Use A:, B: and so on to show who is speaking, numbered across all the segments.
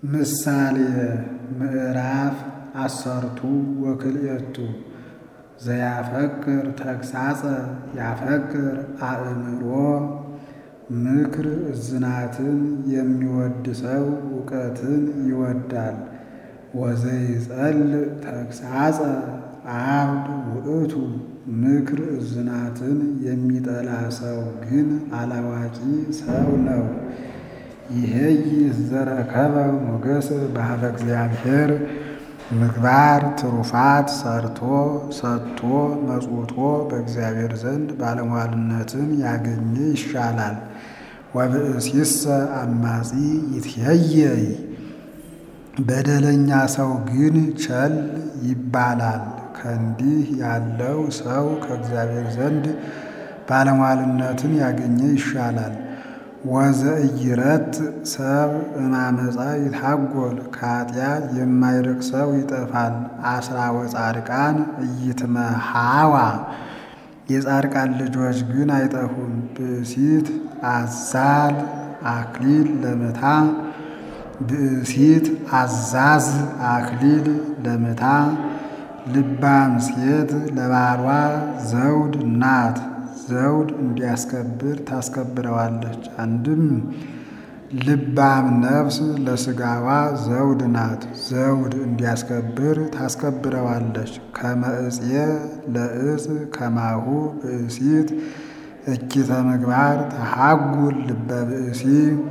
A: ምሳሌ ምዕራፍ አሰርቱ ወክልኤቱ ዘያፈቅር ተግሳጸ ያፈቅር አእምሮ ምክር እዝናትን የሚወድ ሰው እውቀትን ይወዳል። ወዘይጸልእ ተግሳጸ አብድ ውእቱ ምክር እዝናትን የሚጠላ ሰው ግን አላዋቂ ሰው ነው። ይሄይ ዘረከበ ሞገስ ባህበ እግዚአብሔር ምግባር ትሩፋት ሰርቶ ሰጥቶ መጽውቶ በእግዚአብሔር ዘንድ ባለሟልነትን ያገኘ ይሻላል። ወብእሲሰ አማጺ ይትሄየይ በደለኛ ሰው ግን ቸል ይባላል። ከእንዲህ ያለው ሰው ከእግዚአብሔር ዘንድ ባለሟልነትን ያገኘ ይሻላል። ወዘእይረት ሰብ እማመፃ ይታጎል ከኃጢአት የማይርቅ ሰው ይጠፋል። አስራ ወጻድቃን ኢይትመሃዋ የጻድቃን ልጆች ግን አይጠፉም። ብእሲት አዛል አክሊል ለምታ ብእሲት አዛዝ አክሊል ለምታ ልባም ሴት ለባሏ ዘውድ ናት። ዘውድ እንዲያስከብር ታስከብረዋለች። አንድም ልባም ነፍስ ለስጋዋ ዘውድ ናት። ዘውድ እንዲያስከብር ታስከብረዋለች። ከመእጽየ ለእጽ ከማሁ ብእሲት እኪተ ምግባር ተሃጉል ልበ ብእሲ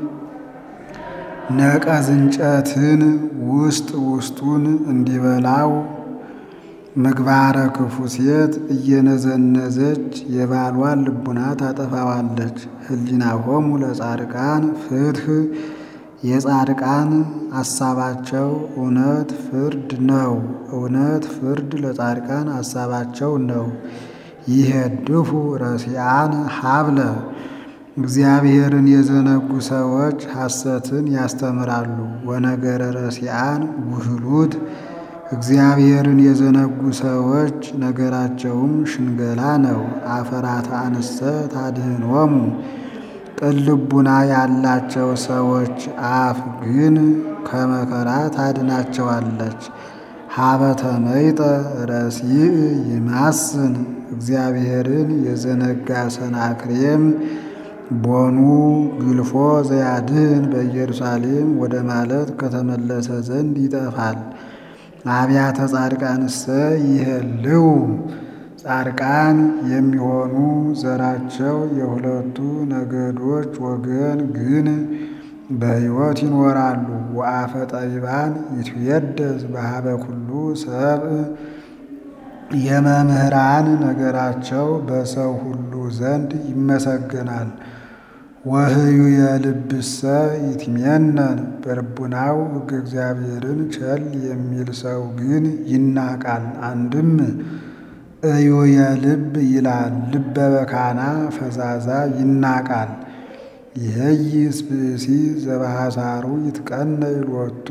A: ነቀዝ እንጨትን ውስጥ ውስጡን እንዲበላው ምግባረ ክፉ ሴት እየነዘነዘች የባሏን ልቡና ታጠፋዋለች። ህሊናሆሙ ለጻድቃን ፍትህ የጻድቃን አሳባቸው እውነት ፍርድ ነው። እውነት ፍርድ ለጻድቃን አሳባቸው ነው። ይሄድፉ ረሲአን ሀብለ እግዚአብሔርን የዘነጉ ሰዎች ሐሰትን ያስተምራሉ። ወነገረ ረሲአን ጉህሉት እግዚአብሔርን የዘነጉ ሰዎች ነገራቸውም ሽንገላ ነው። አፈራተ አንሰ ታድኅኖሙ ቅልቡና ያላቸው ሰዎች አፍ ግን ከመከራ ታድናቸዋለች። ሀበተ መይጠ ረሲእ ይማስን እግዚአብሔርን የዘነጋ ሰናክሬም ቦኑ ግልፎ ዘያድህን በኢየሩሳሌም ወደ ማለት ከተመለሰ ዘንድ ይጠፋል። አብያተ ጻድቃንሰ ይሄልው ጻድቃን የሚሆኑ ዘራቸው የሁለቱ ነገዶች ወገን ግን በሕይወት ይኖራሉ። ወአፈ ጠቢባን ይትየደስ በሀበ ኩሉ ሰብእ የመምህራን ነገራቸው በሰው ሁሉ ዘንድ ይመሰገናል። ወህዩ የልብሰ ይትሜነን በልቡናው ሕገ እግዚአብሔርን ቸል የሚል ሰው ግን ይናቃል። አንድም እዩ የልብ ይላል ልበ በካና ፈዛዛ ይናቃል። ይሄይስ ብእሲ ዘባሕሳሩ ይትቀነይ ሎቱ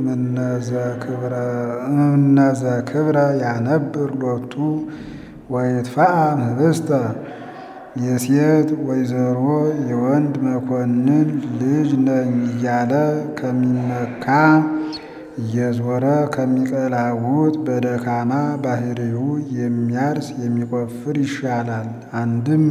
A: እምነዘ ክብረ ያነብር ሎቱ ወይትፈአም ህብስተ የሴት ወይዘሮ የወንድ መኮንን ልጅ ነኝ እያለ ከሚመካ እየዞረ ከሚቀላውጥ በደካማ ባህሪው የሚያርስ የሚቆፍር ይሻላል። አንድም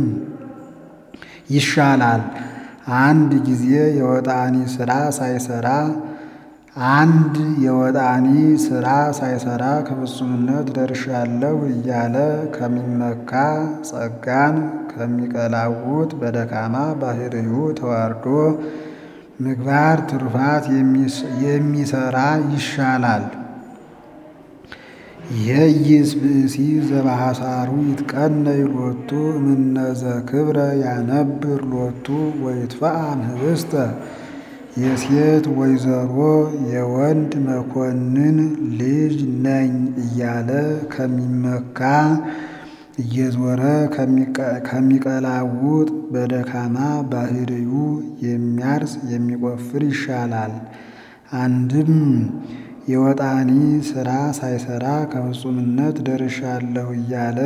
A: ይሻላል አንድ ጊዜ የወጣኒ ስራ ሳይሰራ አንድ የወጣኒ ስራ ሳይሰራ ከፍጹምነት ደርሻለሁ እያለ ከሚመካ ጸጋን ከሚቀላውጥ በደካማ ባህሪው ተዋርዶ ምግባር ትሩፋት የሚሰራ ይሻላል። ይሄይስ ብእሲ ዘባሕሳሩ ይትቀነይ ሎቱ እምነዘ ክብረ ያነብር ሎቱ ወይትፈአም ህብስተ የሴት ወይዘሮ የወንድ መኮንን ልጅ ነኝ እያለ ከሚመካ እየዞረ ከሚቀላውጥ በደካማ ባህሪዩ የሚያርስ የሚቆፍር ይሻላል። አንድም የወጣኒ ስራ ሳይሰራ ከፍጹምነት ደርሻለሁ እያለ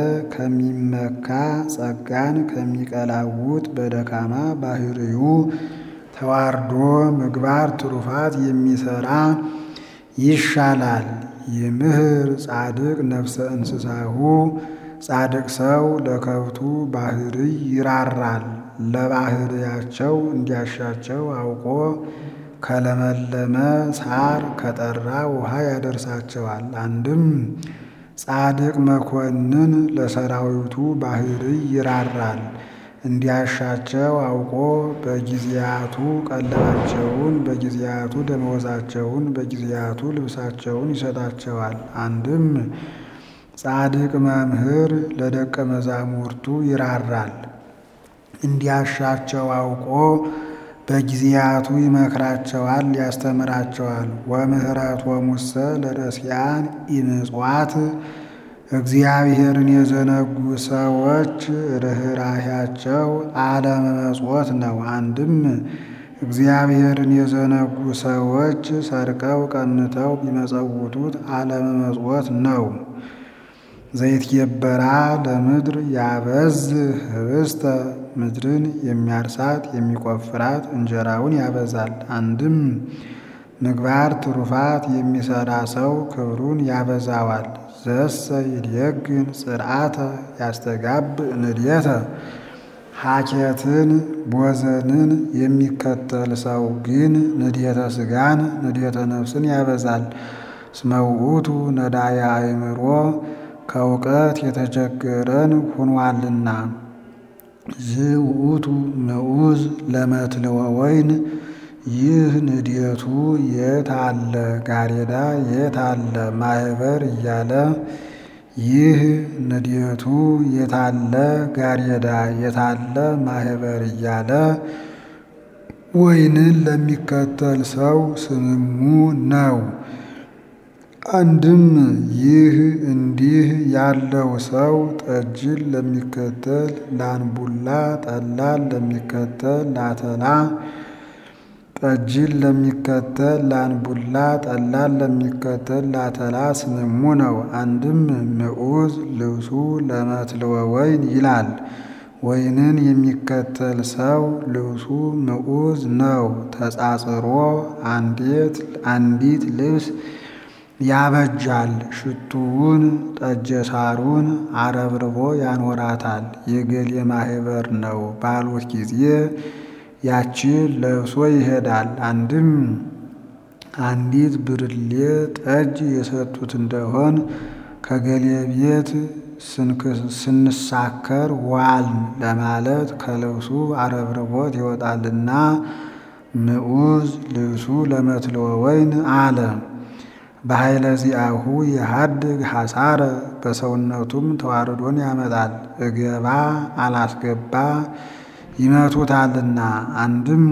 A: ከሚመካ ጸጋን ከሚቀላውጥ በደካማ ባህሪዩ ተዋርዶ ምግባር ትሩፋት የሚሰራ ይሻላል። ይምህር ጻድቅ ነፍሰ እንስሳሁ ጻድቅ ሰው ለከብቱ ባህርይ ይራራል። ለባህርያቸው እንዲያሻቸው አውቆ ከለመለመ ሳር ከጠራ ውሃ ያደርሳቸዋል። አንድም ጻድቅ መኮንን ለሰራዊቱ ባህርይ ይራራል። እንዲያሻቸው አውቆ በጊዜያቱ ቀለባቸውን በጊዜያቱ ደመወዛቸውን በጊዜያቱ ልብሳቸውን ይሰጣቸዋል። አንድም ጻድቅ መምህር ለደቀ መዛሙርቱ ይራራል። እንዲያሻቸው አውቆ በጊዜያቱ ይመክራቸዋል፣ ያስተምራቸዋል። ወምህረት ወሙሰ ለረሲያን ኢምጽዋት እግዚአብሔርን የዘነጉ ሰዎች ርኅራኄያቸው አለመመጽወት ነው። አንድም እግዚአብሔርን የዘነጉ ሰዎች ሰርቀው ቀንተው ቢመጸውቱት አለመመጽወት ነው። ዘይትገበራ ለምድር ያበዝ ህብስተ ምድርን የሚያርሳት የሚቆፍራት እንጀራውን ያበዛል። አንድም ምግባር ትሩፋት የሚሰራ ሰው ክብሩን ያበዛዋል። ዘሰ ይድየግን ጽርዓተ ያስተጋብ ንድየተ ሐኬትን ቦዘንን የሚከተል ሰው ግን ንድየተ ሥጋን ንድየተ ነፍስን ያበዛል። እስመ ውእቱ ነዳየ አእምሮ ከእውቀት የተቸገረን ሁኗልና። ዝውእቱ ንዑዝ ለመትልወ ወይን ይህ ንድየቱ የት አለ ጋሬዳ የት አለ ማህበር እያለ ይህ ንድየቱ የታለ ጋሬዳ የታለ ማህበር እያለ ወይንን ለሚከተል ሰው ስምሙ ነው። አንድም ይህ እንዲህ ያለው ሰው ጠጅን ለሚከተል ላንቡላ ጠላን ለሚከተል ላተላ ጠጅን ለሚከተል ላንቡላ ጠላን ለሚከተል ላተላ ስምሙ ነው። አንድም ንዑዝ ልብሱ ለመትልወ ወይን ይላል። ወይንን የሚከተል ሰው ልብሱ ንዑዝ ነው። ተጻጽሮ አንዲት አንዲት ልብስ ያበጃል። ሽቱውን ጠጀ ሳሩን አረብርቦ ያኖራታል። የገሌ ማህበር ነው ባሉት ጊዜ ያችን ለብሶ ይሄዳል። አንድም አንዲት ብርሌ ጠጅ የሰጡት እንደሆን ከገሌ ቤት ስንሳከር ዋልን ለማለት ከልብሱ አረብርቦት ይወጣልና ንዑዝ ልብሱ ለመትልወ ወይን አለ። በኃይለ ዚአሁ የሀድግ ሐሳረ በሰውነቱም ተዋርዶን ያመጣል። እገባ አላስገባ ይመቱታልና። አንድም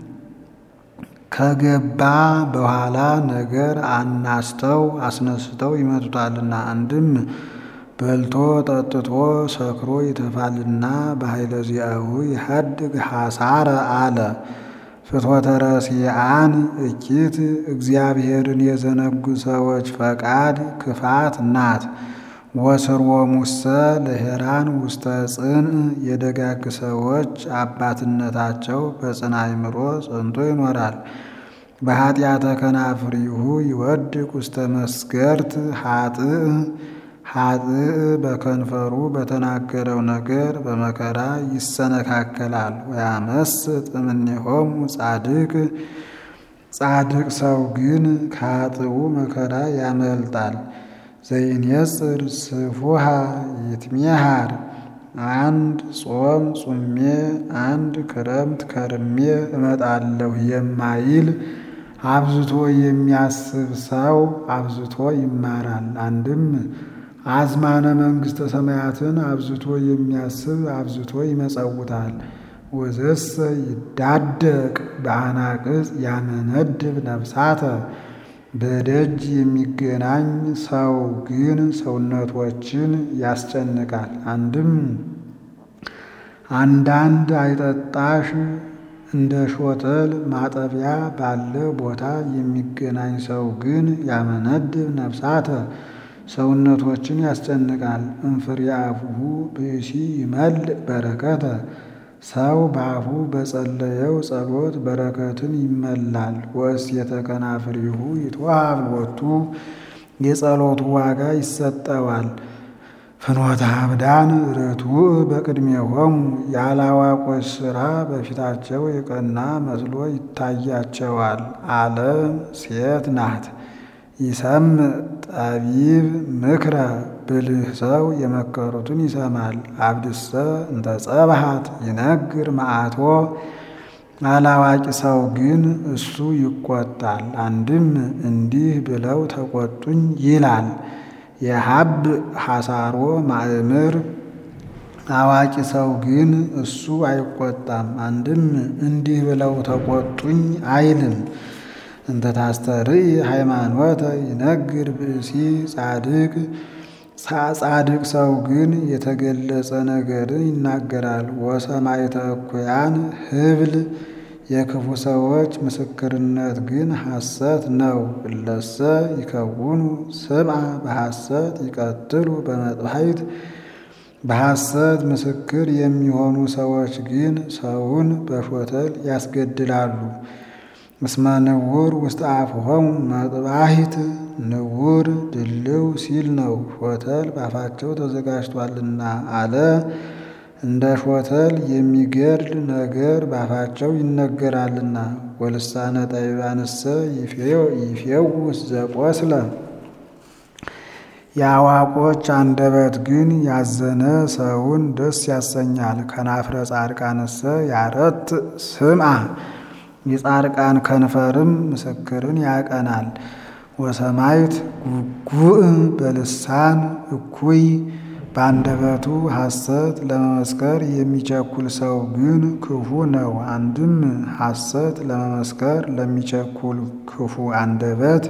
A: ከገባ በኋላ ነገር አናስተው አስነስተው ይመቱታልና። አንድም በልቶ ጠጥቶ ሰክሮ ይተፋልና። በኃይለ ዚአሁ የሀድግ ሐሳረ አለ። ፍትወተ ረሲዓን እኪት እግዚአብሔርን የዘነጉ ሰዎች ፈቃድ ክፋት ናት። ወስርወ ሙሰ ለሄራን ውስተ ጽን የደጋግ ሰዎች አባትነታቸው በጽና አእምሮ ጸንቶ ይኖራል። በኃጢአተ ከናፍሪሁ ይወድቅ ውስተ መስገርት ኃጥእ ኃጥእ በከንፈሩ በተናገረው ነገር በመከራ ይሰነካከላል። ወያመስጥ እምኔሆሙ ጻድቅ ጻድቅ ሰው ግን ከኃጥኡ መከራ ያመልጣል። ዘይንየጽር ስፉሃ ይትሜሃር አንድ ጾም ጹሜ አንድ ክረምት ከርሜ እመጣለሁ የማይል አብዝቶ የሚያስብ ሰው አብዝቶ ይማራል። አንድም አዝማነ መንግሥተ ሰማያትን አብዝቶ የሚያስብ አብዝቶ ይመጸውታል። ወዘሰ ይዳደቅ በአናቅጽ ያመነድብ ነፍሳተ በደጅ የሚገናኝ ሰው ግን ሰውነቶችን ያስጨንቃል። አንድም አንዳንድ አይጠጣሽ እንደ ሾተል ማጠቢያ ባለ ቦታ የሚገናኝ ሰው ግን ያመነድብ ነፍሳተ ሰውነቶችን ያስጨንቃል። እንፍሬ አፉሁ ብእሲ ይመልእ በረከተ ሰው በአፉ በጸለየው ጸሎት በረከትን ይመላል። ወእሴተ ከናፍሪሁ ይትወሀብ ሎቱ የጸሎቱ ዋጋ ይሰጠዋል። ፍኖተ አብዳን ርቱዕ በቅድሜሆሙ የአላዋቆች ሥራ በፊታቸው የቀና መስሎ ይታያቸዋል። ዓለም ሴት ናት። ይሰምዕ ጠቢብ ምክረ ብልህ ሰው የመከሩትን ይሰማል። አብድሰ እንተ ጸብሐት ይነግር መዓቶ አላዋቂ ሰው ግን እሱ ይቆጣል። አንድም እንዲህ ብለው ተቆጡኝ ይላል። የሀብ ሐሳሮ ማእምር አዋቂ ሰው ግን እሱ አይቆጣም። አንድም እንዲህ ብለው ተቆጡኝ አይልም። እንተ ታስተርኢ ሃይማኖተ ይነግር ብእሲ ጻድቅ ጻድቅ ሰው ግን የተገለጸ ነገርን ይናገራል። ወሰማዕተ እኩያን ህብል የክፉ ሰዎች ምስክርነት ግን ሐሰት ነው። እለሰ ይከውኑ ስምዐ በሐሰት ይቀትሉ በመጥባሕት በሐሰት ምስክር የሚሆኑ ሰዎች ግን ሰውን በሾተል ያስገድላሉ። እስመ ንውር ውስጥ አፍሆሙ መጥባሕት ንውር ድልው ሲል ነው። ሾተል ባፋቸው ተዘጋጅቷልና አለ። እንደ ሾተል የሚገድል ነገር ባፋቸው ይነገራልና። ወልሳነ ጠቢባንሰ ይፌውስ ዘቆስለ የአዋቆች አንደበት ግን ያዘነ ሰውን ደስ ያሰኛል። ከናፍረ ጻድቃንሰ ያረት ስምዐ የጻድቃን ከንፈርም ምስክርን ያቀናል። ወሰማይት ጉጉእ በልሳን እኩይ በአንደበቱ ሐሰት ለመመስከር የሚቸኩል ሰው ግን ክፉ ነው። አንድም ሐሰት ለመመስከር ለሚቸኩል ክፉ አንደበት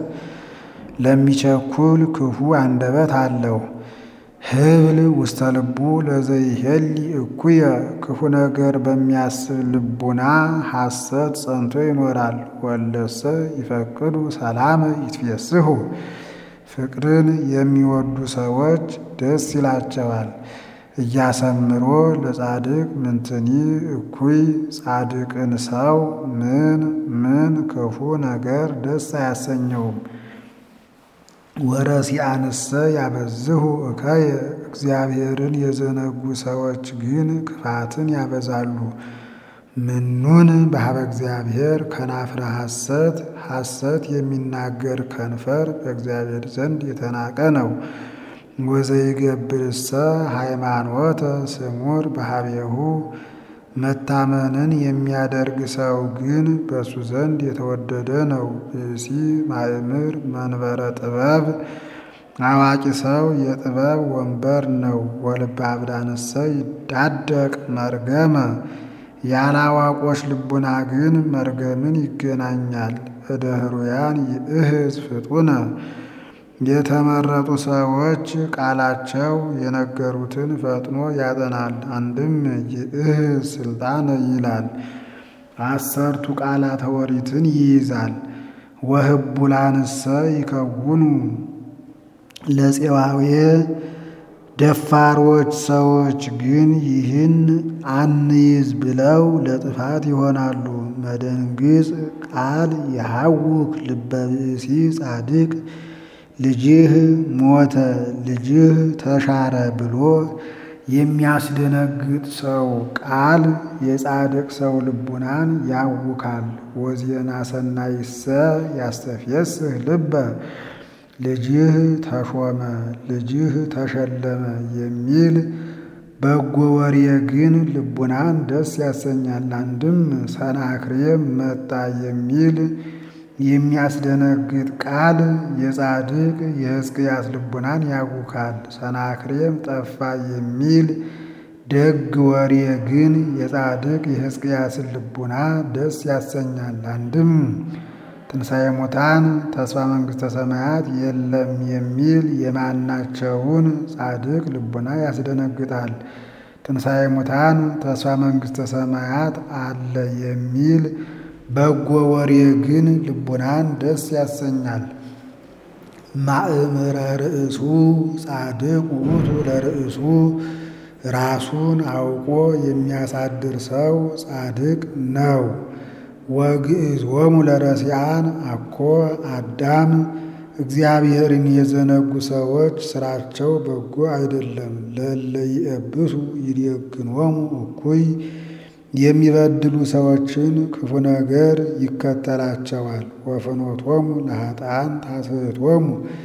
A: ለሚቸኩል ክፉ አንደበት አለው። ህብል ውስተ ልቡ ለዘይሄሊ እኩየ ክፉ ነገር በሚያስብ ልቡና ሐሰት ጸንቶ ይኖራል። ወለሰ ይፈቅዱ ሰላም ይትፌስሑ ፍቅርን የሚወዱ ሰዎች ደስ ይላቸዋል። እያሰምሮ ለጻድቅ ምንትኒ እኩይ ጻድቅን ሰው ምን ምን ክፉ ነገር ደስ አያሰኘውም። ወረሲአንሰ ያበዝሁ እከየ እግዚአብሔርን የዘነጉ ሰዎች ግን ክፋትን ያበዛሉ። ምኑን በሀበ እግዚአብሔር ከናፍረ ሐሰት ሐሰት የሚናገር ከንፈር በእግዚአብሔር ዘንድ የተናቀ ነው። ወዘይገብርሰ ሃይማኖተ ስሙር በሀቤሁ መታመንን የሚያደርግ ሰው ግን በእሱ ዘንድ የተወደደ ነው። ብእሲ ማእምር መንበረ ጥበብ አዋቂ ሰው የጥበብ ወንበር ነው። ወልበ አብዳንሰ ይዳደቅ መርገመ ያላዋቆች ልቡና ግን መርገምን ይገናኛል። እደ ህሩያን ይእህዝ ፍጡነ የተመረጡ ሰዎች ቃላቸው የነገሩትን ፈጥኖ ያጠናል። አንድም ይእህዝ ስልጣነ ይላል። አሰርቱ ቃላተ ኦሪትን ይይዛል። ወህቡላንሰ ይከውኑ ለፄዋዌ ደፋሮች ሰዎች ግን ይህን አንይዝ ብለው ለጥፋት ይሆናሉ። መደንግጽ ቃል የሐውክ ልበ ብእሲ ጻድቅ ልጅህ ሞተ ልጅህ ተሻረ ብሎ የሚያስደነግጥ ሰው ቃል የጻድቅ ሰው ልቡናን ያውካል። ወዜና ሰናይሰ ያስተፍየስህ ልበ ልጅህ ተሾመ ልጅህ ተሸለመ የሚል በጎ ወሬ ግን ልቡናን ደስ ያሰኛል። አንድም ሰናክሬም መጣ የሚል የሚያስደነግጥ ቃል የጻድቅ የሕዝቅያስ ልቡናን ያውካል። ሰናክሬም ጠፋ የሚል ደግ ወሬ ግን የጻድቅ የሕዝቅያስን ልቡና ደስ ያሰኛል። አንድም ትንሣኤ ሙታን ተስፋ መንግሥተ ሰማያት የለም የሚል የማናቸውን ጻድቅ ልቡና ያስደነግጣል። ትንሣኤ ሙታን ተስፋ መንግሥተ ሰማያት አለ የሚል በጎ ወሬ ግን ልቡናን ደስ ያሰኛል። ማእምረ ርእሱ ጻድቅ ውእቱ ለርእሱ ራሱን አውቆ የሚያሳድር ሰው ጻድቅ ነው። ወግእዞሙ ለረሲዓን አኮ አዳም እግዚአብሔርን የዘነጉ ሰዎች ስራቸው በጎ አይደለም። ለእለ ይእብሱ ይዴግኖሙ እኩይ የሚበድሉ ሰዎችን ክፉ ነገር ይከተላቸዋል። ወፍኖቶሙ ለኃጥኣን ታስሕቶሙ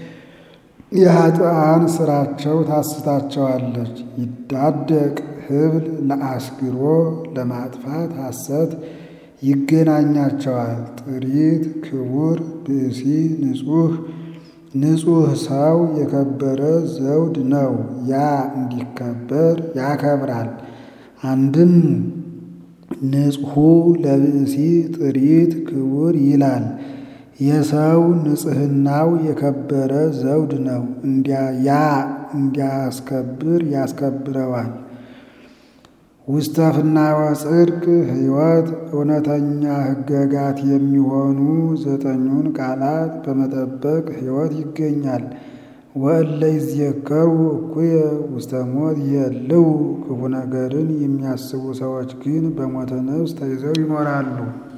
A: የኃጥኣን ስራቸው ታስታቸዋለች። ይዳደቅ ህብል ለአስግሮ ለማጥፋት ሐሰት ይገናኛቸዋል። ጥሪት ክቡር ብእሲ ንጹሕ ንጹሕ ሰው የከበረ ዘውድ ነው። ያ እንዲከበር ያከብራል። አንድም ንጹሑ ለብእሲ ጥሪት ክቡር ይላል። የሰው ንጽሕናው የከበረ ዘውድ ነው። ያ እንዲያስከብር ያስከብረዋል። ውስተ ፍናወ ጽድቅ ሕይወት እውነተኛ ሕገጋት የሚሆኑ ዘጠኙን ቃላት በመጠበቅ ሕይወት ይገኛል። ወእለ ይዝየከሩ እኩየ ውስተ ሞት የልው ክፉ ነገርን የሚያስቡ ሰዎች ግን በሞተ ነፍስ ተይዘው ይኖራሉ።